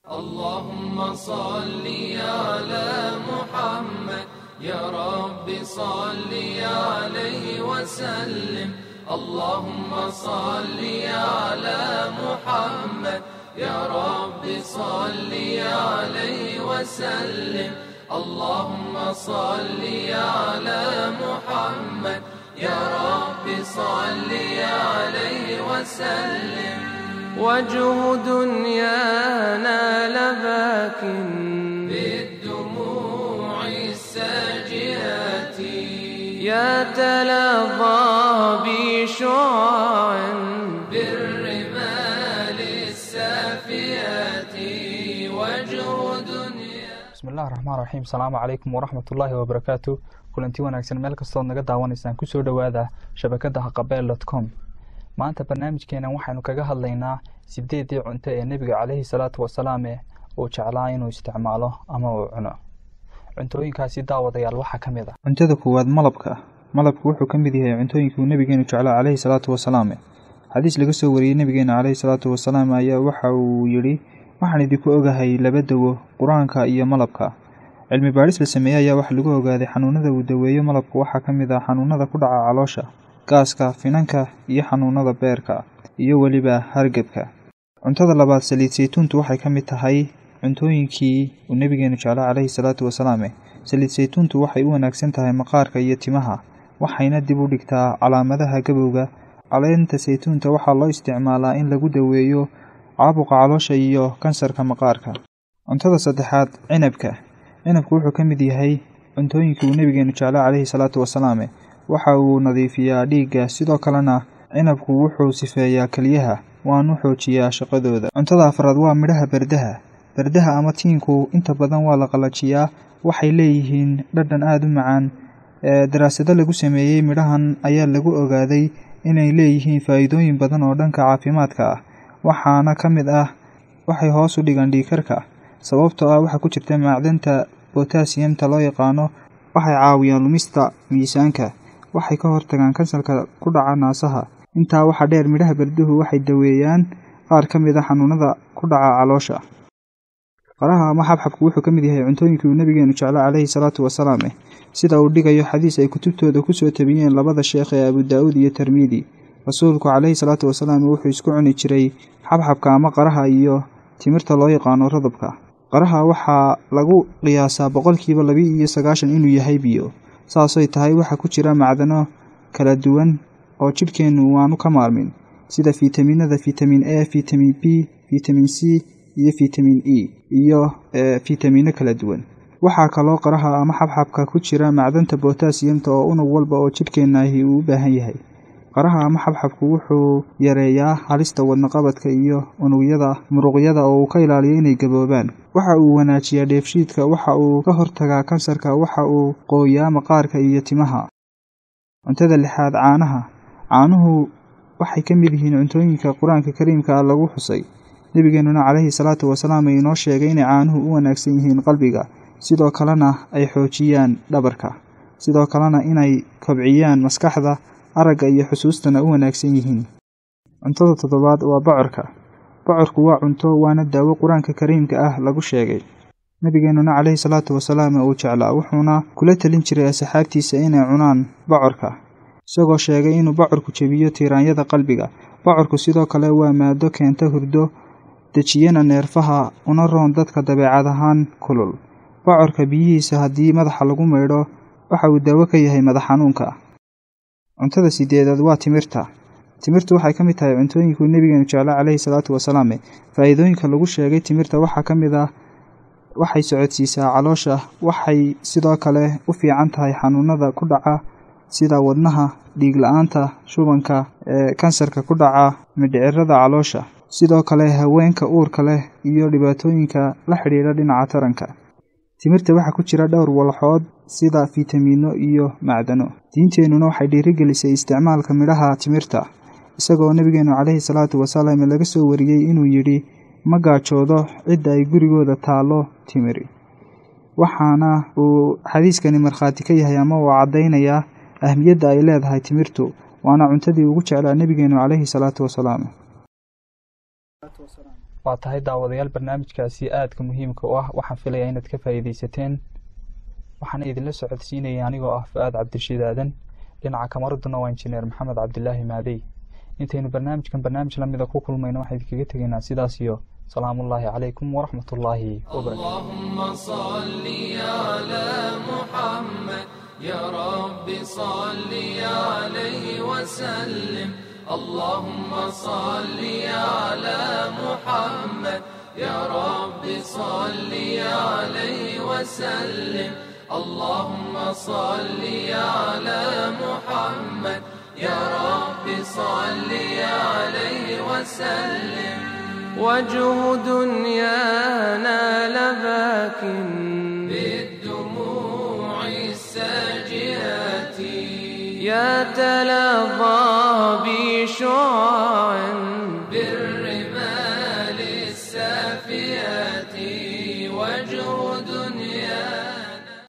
اللهم صل على محمد يا رب صل عليه وسلم اللهم صل على محمد يا رب صل عليه وسلم اللهم صل على محمد يا رب صل عليه وسلم وجه دنيانا لباك بالدموع الساجئات يتلظى بشعاع بالرمال السافيات وجه دنيا bismillahi raxmaan raxiim asalaamu calaykum waraxmatullaahi wabarakaatu kulanti wanaagsan meel kastood naga daawanaysaan kusoo dhowaada shabakada haqabeel dot com maanta barnaamijkeenan waxaynu kaga hadlaynaa sideedii cunto ee nebiga caleyhi salaatu wasalaame uu jeclaa inuu isticmaalo ama uu cuno cuntooyinkaasi daawadayaal waxaa ka mid ah cuntada koowaad malabka malabku wuxuu ka mid yahay cuntooyinkii uu nebigeenu jeclaa caleyhi salaatu wasalaame xadiis laga soo wariyey nebigeena caleyhi salaatu wasalaam ayaa waxa uu yidhi waxaan idinku ogahay laba dawo qur-aanka iyo malabka cilmi baadhis la sameeyey ayaa waxa lagu ogaaday xanuunada uu daweeyo malabku waxaa ka mid ah xanuunada ku dhaca caloosha gaaska finanka iyo xanuunada beerka iyo weliba hargebka cuntada labaad saliid saytuuntu waxay ka mid tahay cuntooyinkii uu nebigeenu jeclaa caleyhi salaatu wasalaame saliid saytuuntu waxay u wanaagsan tahay maqaarka iyo timaha waxayna dib u dhigtaa calaamadaha gabowga caleenta saytuunta waxaa loo isticmaalaa in lagu daweeyo caabuqa caloosha iyo kansarka maqaarka cuntada saddexaad cinabka cinabku wuxuu ka mid yahay cuntooyinkii uu nebigeenu jeclaa caleyhi salaatu wasalaame waxa uu nadiifiyaa dhiigga sidoo kalena cinabku wuxuu sifeeyaa keliyaha waanu xoojiyaa shaqadooda cuntada afraad waa midhaha berdaha berdaha ama tiinku inta badan waa la qalajiyaa waxay leeyihiin dhadhan aada u macaan daraasado lagu sameeyey midhahan ayaa lagu ogaaday inay leeyihiin faa'iidooyin badan oo dhanka caafimaadka ah waxaana ka mid ah waxay hoos u dhigaan dhiikarka sababtoo ah waxaa ku jirta macdanta botasiyamta loo yaqaano waxay caawiyaan lumista miisaanka waxay ka hortagaan kansalka ku dhaca naasaha intaa waxaa dheer midhaha berduhu waxay daweeyaan qaar ka mid a xanuunada ku dhaca caloosha qaraha ama xabxabku wuxuu ka mid yahay cuntooyinkii uu nebigeenu jeclaa caleyhi salaatu wasalaame sida uu dhigayo xadiis ay kutubtooda kusoo tabiyeen labada sheekh ee abu daa-uud iyo termidi rasuulku caleyhi salaatu wasalaam wuxuu isku cuni jiray xabxabka ama qaraha iyo timirta loo yaqaano radabka qaraha waxaa lagu qiyaasaa boqolkiiba labi iyo sagaashan inuu yahay biyo saasay tahay waxaa ku jira macdano kala duwan oo jidhkeennu waanu ka maarmin sida fitaminada fitamin a fitamin b fitamin c iyo fitamin e iyo fitamino kala duwan waxaa kaloo qaraha ama xabxabka ku jira macdanta botasiyamta oo unug walba oo jidhkeennahi uu u baahan yahay qaraha ama xabxabku wuxuu yareeyaa halista wadnaqabadka iyo unugyada muruqyada oo uu ka ilaaliyo inay gaboobaan waxa uu wanaajiyaa dheefshiidka waxa uu ka hortagaa kansarka waxa uu qooyaa maqaarka iyo timaha cuntada lixaad caanaha caanuhu waxay ka mid yihiin cuntooyinka qur-aanka kariimka ah lagu xusay nebigeenuna caleyhi salaatu wasalaam ay inoo sheegay inay caanuhu u wanaagsan yihiin qalbiga sidoo kalena ay xoojiyaan dhabarka sidoo kalena inay kobciyaan maskaxda aragga iyo xusuustana u wanaagsan yihiin cuntada toddobaad waa bocorka bocorku waa cunto waana daawo qur-aanka kariimka ah lagu sheegay nebigeenuna caleyhi salaatu wasalaam uu jeclaa wuxuuna kula telin jiray asxaabtiisa inay cunaan bocorka isagoo sheegay inuu bocorku jebiyo tiiraanyada qalbiga bocorku sidoo kale waa maado keenta hurdo dejiyana neerfaha una roon dadka dabeecad ahaan kulul bocorka biyihiisa haddii madaxa lagu maydho waxa uu daawo ka yahay madax xanuunka cuntada sideedaad waa timirta timirtu waxay ka mid tahay cuntooyinkuu nebigeenu jeclaa caleyhi salaatu wasalaame faa'iidooyinka lagu sheegay timirta waxaa ka mid ah waxay socodsiisaa caloosha waxay sidoo kale u fiican tahay xanuunada ku dhaca sida wadnaha dhiig la-aanta shubanka ee kansarka ku dhaca midhicirada caloosha sidoo kale haweenka uurka leh iyo dhibaatooyinka la xidhiidha dhinaca taranka timirta waxaa ku jira dhowr walxood sida fitamiino iyo macdano diinteennuna waxay dhiirigelisay isticmaalka midhaha timirta isagoo nebigeenu caleyhi salaatu wasalaam laga soo wariyey inuu yidhi ma gaajoodo cidda ay gurigooda taallo timiri waxaana uu xadiiskani markhaati ka yahay ama uu caddaynayaa ahmiyadda ay leedahay timirtu waana cuntadii ugu jeclaa nebigeenu caleyhi salaatu wasalaam waa tahay daawadayaal barnaamijkaasi aadka muhiimka u ah waxaan filayaa inaad ka faa'iidaysateen waxaana idinla socodsiinaya anigoo ah fu-aad cabdirashiid aadan dhinaca kamaraduna waa injineer maxamed cabdilaahi maadey intaynu barnaamijkan barnaamij lamida ku kulmayno waxaan idinkaga tegaynaa sidaas iyo salaamullaahi calaykum waraxmat ullaahi wabarakatu اللهم صل على محمد يا رب صل عليه وسلم اللهم صل على محمد يا رب صل عليه وسلم اللهم صل على محمد يا رب صل عليه وسلم وجه دنيانا لباك بالدموع الساجئات يتلظى بشعاع بالرمال السافيات وجه دنيانا